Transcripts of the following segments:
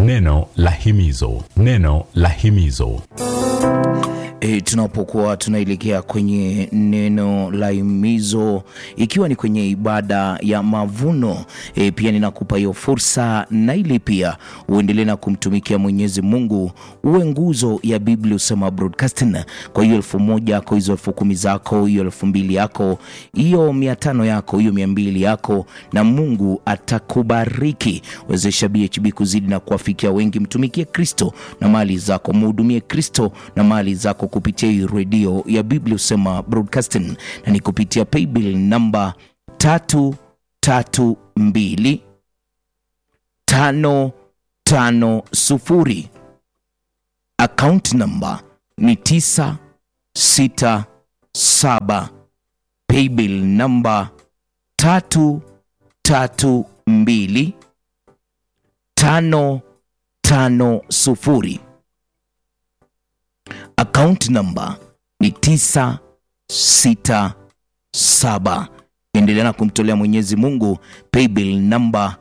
Neno la himizo, neno la himizo. E, tunapokuwa tunaelekea kwenye neno la himizo ikiwa ni kwenye ibada ya mavuno e, pia ninakupa hiyo fursa na ili pia uendelee na kumtumikia Mwenyezi Mungu, uwe nguzo ya Biblia Usema Broadcasting. Kwa hiyo elfu moja yako, hizo elfu kumi zako, hiyo elfu mbili yako, hiyo mia tano yako, hiyo mia mbili yako, na Mungu atakubariki. Wezesha BHB kuzidi na kuwafikia wengi. Mtumikie Kristo na mali zako, mhudumie Kristo na mali zako kupitia hii redio ya Biblia Usema Broadcasting, na ni kupitia paybill namba tatu tatu mbili tano tano sufuri. Account namba ni tisa sita saba. Paybill namba tatu tatu mbili tano tano sufuri. Account namba ni tisa sita saba. Endelea na kumtolea Mwenyezi Mungu paybill namba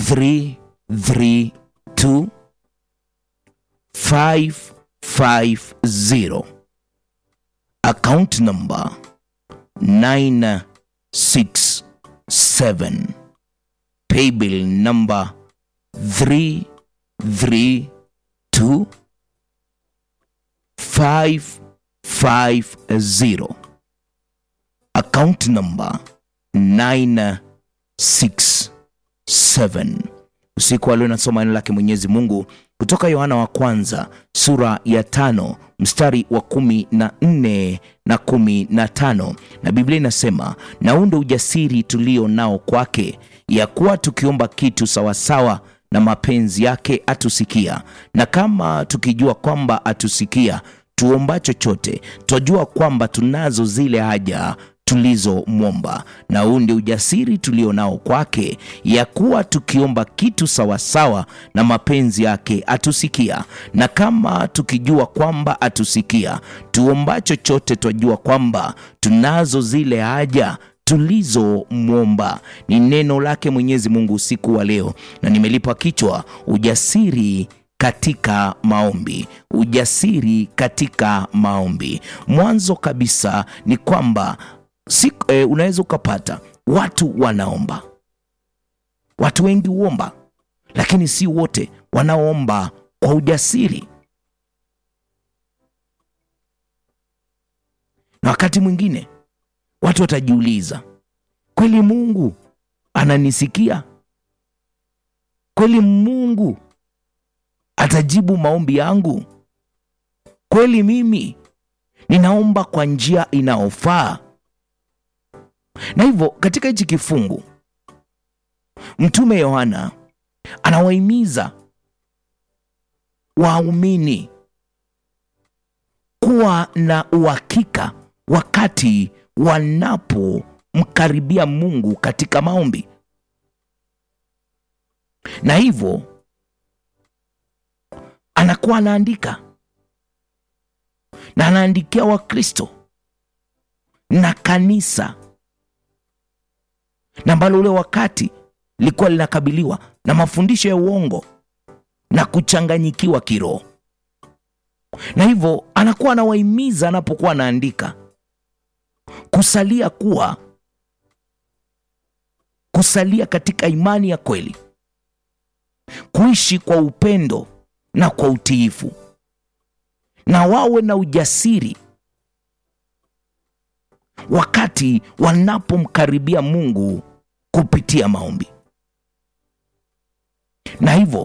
332 550. Account namba 967. Paybill namba 332 550. Account number 967. Usiku wa leo nasoma neno lake Mwenyezi Mungu kutoka Yohana wa kwanza sura ya tano mstari wa kumi na nne na kumi na tano na Biblia inasema, na huu ndio ujasiri tulio nao kwake, ya kuwa tukiomba kitu sawasawa na mapenzi yake atusikia, na kama tukijua kwamba atusikia tuomba chochote, twajua kwamba tunazo zile haja tulizomwomba. Na huu ndio ujasiri tulio nao kwake, ya kuwa tukiomba kitu sawasawa na mapenzi yake atusikia. Na kama tukijua kwamba atusikia, tuomba chochote, twajua kwamba tunazo zile haja tulizomwomba. Ni neno lake Mwenyezi Mungu usiku wa leo, na nimelipa kichwa ujasiri katika maombi. Ujasiri katika maombi. Mwanzo kabisa ni kwamba si, e, unaweza ukapata watu wanaomba, watu wengi huomba, lakini si wote wanaomba kwa ujasiri, na wakati mwingine watu watajiuliza, kweli Mungu ananisikia? Kweli Mungu atajibu maombi yangu? Kweli mimi ninaomba kwa njia inayofaa? Na hivyo katika hichi kifungu Mtume Yohana anawahimiza waumini kuwa na uhakika wakati wanapomkaribia Mungu katika maombi, na hivyo anakuwa anaandika na anaandikia Wakristo na kanisa, na ambalo ule wakati lilikuwa linakabiliwa na mafundisho ya uongo na kuchanganyikiwa kiroho, na hivyo anakuwa anawahimiza anapokuwa anaandika kusalia kuwa kusalia katika imani ya kweli, kuishi kwa upendo na kwa utiifu, na wawe na ujasiri wakati wanapomkaribia Mungu kupitia maombi, na hivyo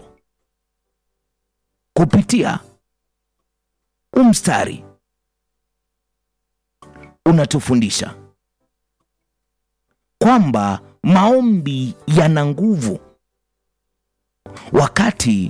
kupitia umstari unatufundisha kwamba maombi yana nguvu wakati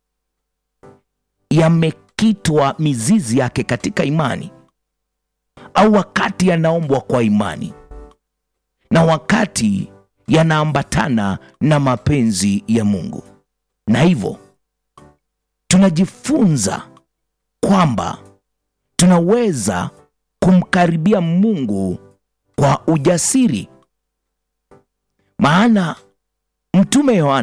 yamekitwa mizizi yake katika imani, au wakati yanaombwa kwa imani, na wakati yanaambatana na mapenzi ya Mungu. Na hivyo tunajifunza kwamba tunaweza kumkaribia Mungu kwa ujasiri, maana Mtume Yohana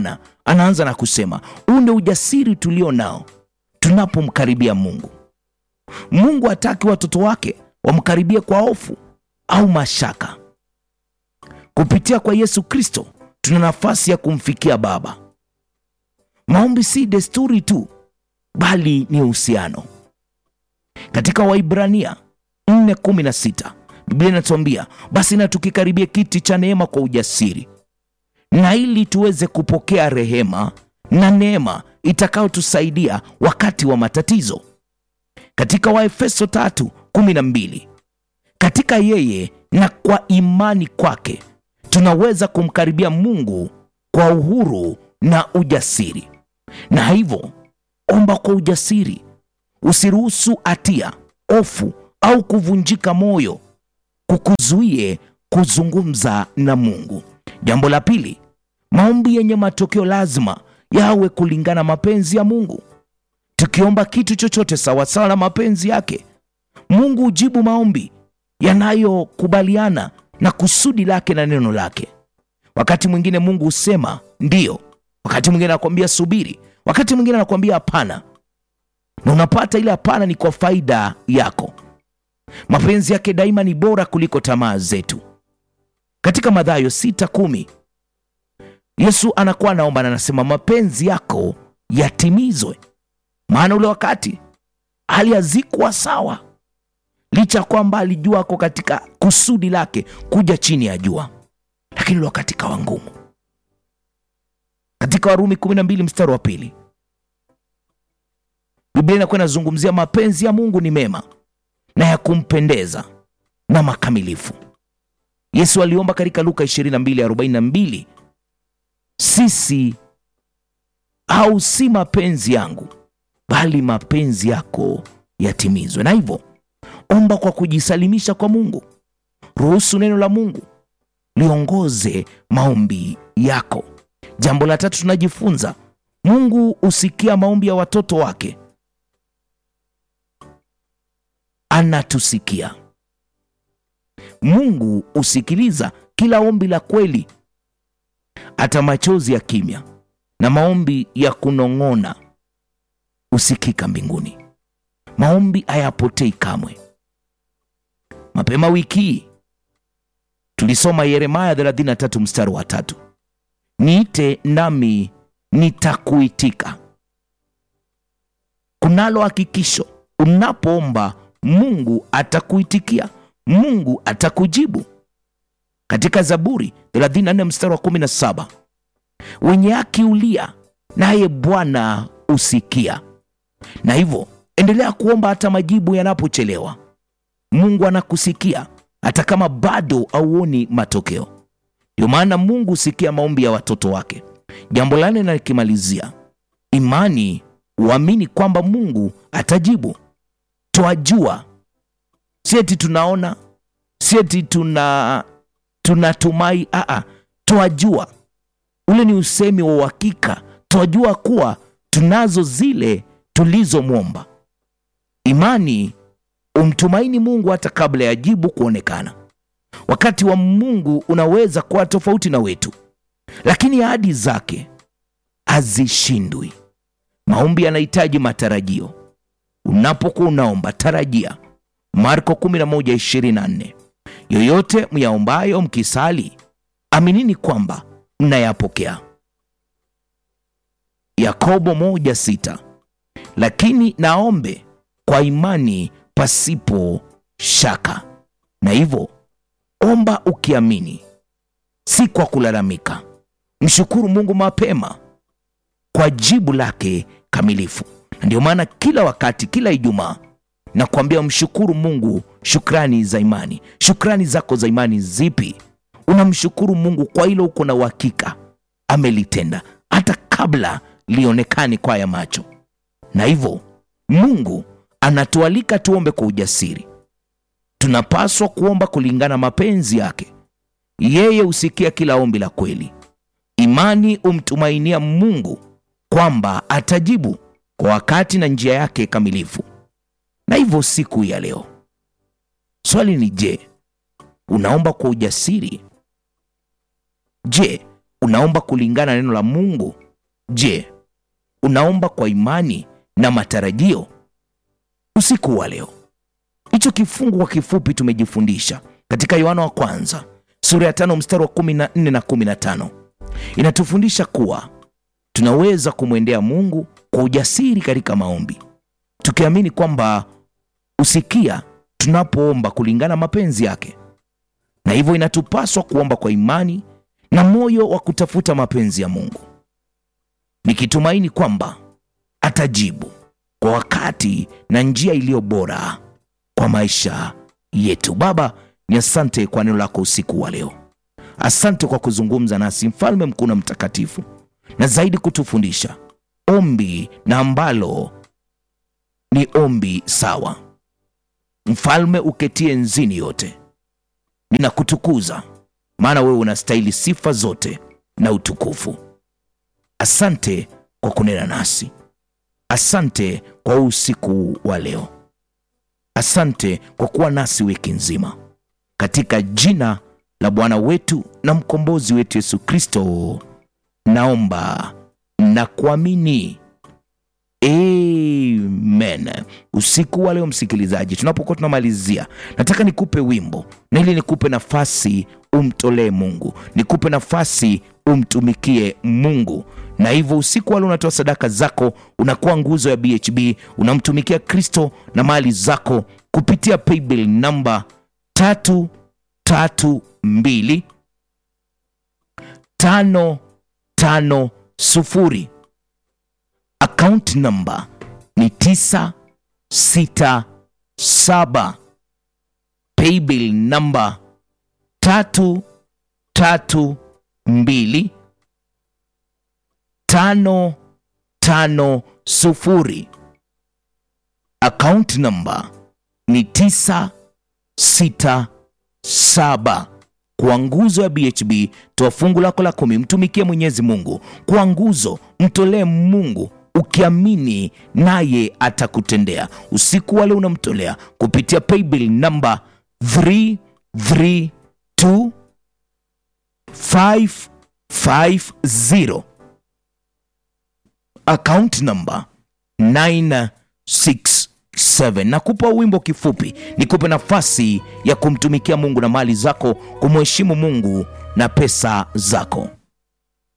anaanza na kusema huu ndio ujasiri tulio nao tunapomkaribia Mungu. Mungu hataki watoto wake wamkaribie kwa hofu au mashaka. Kupitia kwa Yesu Kristo tuna nafasi ya kumfikia Baba. Maombi si desturi tu, bali ni uhusiano. Katika Waibrania 4:16 Biblia inatuambia basi, na tukikaribia kiti cha neema kwa ujasiri, na ili tuweze kupokea rehema na neema itakayotusaidia wakati wa matatizo. Katika Waefeso 3:12 katika yeye na kwa imani kwake tunaweza kumkaribia Mungu kwa uhuru na ujasiri. Na hivyo omba kwa ujasiri, usiruhusu hatia, hofu au kuvunjika moyo kukuzuie kuzungumza na Mungu. Jambo la pili, maombi yenye matokeo lazima yawe kulingana mapenzi ya Mungu. Tukiomba kitu chochote sawasawa na mapenzi yake, Mungu hujibu maombi yanayokubaliana na kusudi lake na neno lake. Wakati mwingine Mungu husema ndiyo, wakati mwingine anakuambia subiri, wakati mwingine anakuambia hapana, na unapata ile hapana ni kwa faida yako. Mapenzi yake daima ni bora kuliko tamaa zetu. Katika Mathayo sita kumi Yesu anakuwa anaomba na anasema mapenzi yako yatimizwe, maana ule wakati hali hazikuwa sawa, licha ya kwamba alijua ako katika kusudi lake kuja chini ya jua, lakini ule wakati kawa ngumu. Katika Warumi 12 mstari wa pili Biblia inakuwa inazungumzia mapenzi ya Mungu ni mema na ya kumpendeza na makamilifu. Yesu aliomba katika Luka 22:42 sisi au si mapenzi yangu bali mapenzi yako yatimizwe. Na hivyo omba kwa kujisalimisha kwa Mungu. Ruhusu neno la Mungu liongoze maombi yako. Jambo la tatu tunajifunza, Mungu husikia maombi ya watoto wake. Anatusikia. Mungu husikiliza kila ombi la kweli, hata machozi ya kimya na maombi ya kunong'ona husikika mbinguni. Maombi hayapotei kamwe. Mapema wiki hii tulisoma Yeremaya 33 mstari wa tatu, niite nami nitakuitika. Kunalo hakikisho, unapoomba Mungu atakuitikia, Mungu atakujibu. Katika Zaburi 34 mstari wa 17, wenye haki ulia, naye Bwana usikia. Na hivyo endelea kuomba hata majibu yanapochelewa. Mungu anakusikia hata kama bado hauoni matokeo. Ndio maana Mungu husikia maombi ya watoto wake. Jambo la nne nakimalizia, imani, uamini kwamba Mungu atajibu. Twajua, si eti tunaona, si eti tuna tunatumai. Aa, twajua. Ule ni usemi wa uhakika. Twajua kuwa tunazo zile tulizomwomba. Imani umtumaini Mungu hata kabla ya jibu kuonekana. Wakati wa Mungu unaweza kuwa tofauti na wetu, lakini ahadi zake hazishindwi. Maombi yanahitaji matarajio. Unapokuwa unaomba, tarajia. Marko 11:24, yoyote myaombayo mkisali, aminini kwamba mnayapokea. Yakobo 1:6, lakini naombe kwa imani pasipo shaka. Na hivyo omba ukiamini, si kwa kulalamika. Mshukuru Mungu mapema kwa jibu lake kamilifu. Na ndio maana kila wakati, kila Ijumaa nakuambia mshukuru Mungu shukrani za imani. Shukrani zako za imani zipi? Unamshukuru Mungu kwa hilo uko na uhakika amelitenda hata kabla lionekane kwa ya macho. Na hivyo Mungu anatualika tuombe kwa ujasiri. Tunapaswa kuomba kulingana mapenzi yake. Yeye husikia kila ombi la kweli. Imani umtumainia Mungu kwamba atajibu kwa wakati na njia yake kamilifu. Na hivyo siku ya leo swali ni je, unaomba kwa ujasiri? Je, unaomba kulingana na neno la Mungu Je, unaomba kwa imani na matarajio? Usiku wa leo, hicho kifungu kwa kifupi tumejifundisha katika Yohana wa kwanza sura ya tano mstari wa kumi na nne na kumi na tano inatufundisha kuwa tunaweza kumwendea Mungu kwa ujasiri katika maombi, tukiamini kwamba usikia tunapoomba kulingana mapenzi yake, na hivyo inatupaswa kuomba kwa imani na moyo wa kutafuta mapenzi ya Mungu, nikitumaini kwamba atajibu kwa wakati na njia iliyo bora kwa maisha yetu. Baba, ni asante kwa neno lako usiku wa leo. Asante kwa kuzungumza nasi, mfalme mkuu na mtakatifu, na zaidi kutufundisha ombi na ambalo ni ombi sawa. Mfalme uketie enzini yote, ninakutukuza maana wewe unastahili sifa zote na utukufu. Asante kwa kunena nasi, asante kwa usiku wa leo, asante kwa kuwa nasi wiki nzima, katika jina la Bwana wetu na mkombozi wetu Yesu Kristo naomba na kuamini. Amen. Usiku wa leo msikilizaji, tunapokuwa tunamalizia, nataka nikupe wimbo na ili nikupe nafasi umtolee Mungu, nikupe nafasi umtumikie Mungu. Na hivyo usiku wa leo unatoa sadaka zako, unakuwa nguzo ya BHB, unamtumikia Kristo na mali zako kupitia paybill namba tatu tatu mbili tano tano sufuri akaunti namba ni tisa sita saba paybill namba tatu tatu mbili tano tano sufuri akaunti namba ni tisa sita saba kwa nguzo ya BHB. Toa fungu lako la kumi, mtumikie Mwenyezi Mungu kwa nguzo, mtolee Mungu ukiamini naye atakutendea. Usiku wale unamtolea kupitia paybill namba 332 550 account namba 967 nakupa wimbo kifupi nikupe nafasi ya kumtumikia Mungu na mali zako, kumheshimu Mungu na pesa zako.